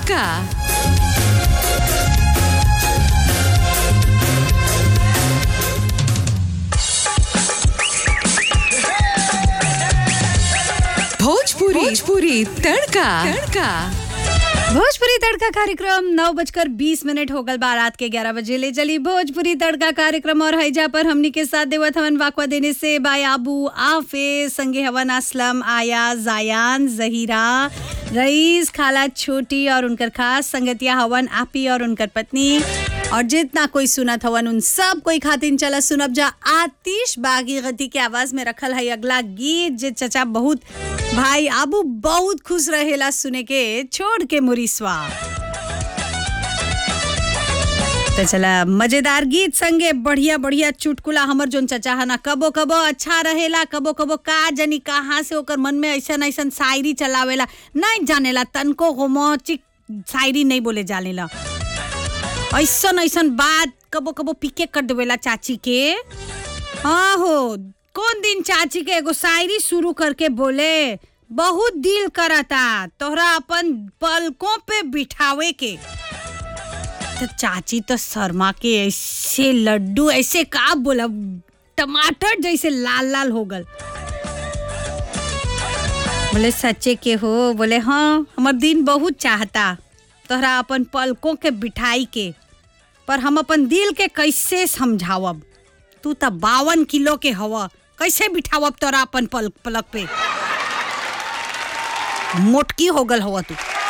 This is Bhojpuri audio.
तड़का भोजपुरी भोजपुरी तड़का तड़का भोजपुरी तड़का कार्यक्रम नौ बजकर बीस मिनट हो गल बा रात के ग्यारह बजे ले चली भोजपुरी तड़का कार्यक्रम और हैजा पर हमनी के साथ देवत हवन वाकवा देने से बाय आबू आफे संगे हवन असलम आया जायान जहीरा रईस खाला छोटी और उनकर खास संगतिया हवन आपी और उनकर पत्नी और जितना कोई सुनत हवन उन सब कोई खातिन चला सुनब जा आतिश बागी गति के आवाज में रखल है अगला गीत जे चचा बहुत भाई आबू बहुत खुश रहेला सुने के छोड़ के मुरीसवा तो चला मजेदार गीत संगे बढ़िया बढ़िया चुटकुला हमर जोन चचा है ना कबो कबो अच्छा रहेला कबो कबो का जनी कहाँ से ओकर मन में ऐसन ऐसन शायरी चलावेला नहीं जानेला तनको होमोचिक शायरी नहीं बोले जानेला ऐसन ऐसन बात कबो कबो पीके कर देवेला चाची के हाँ हो कौन दिन चाची के एगो शायरी शुरू करके बोले बहुत दिल करता तोहरा अपन पलकों पे बिठावे के तो चाची तो शर्मा के ऐसे लड्डू ऐसे का बोला टमाटर जैसे लाल लाल हो गल बोले सच्चे के हो बोले हाँ हमार दिन बहुत चाहता तोहरा अपन पलकों के बिठाई के पर हम अपन दिल के कैसे समझावब तू तो बावन किलो के हवा कैसे बिठावब तोरा अपन पल पलक पे मोटकी हो गल हवा तू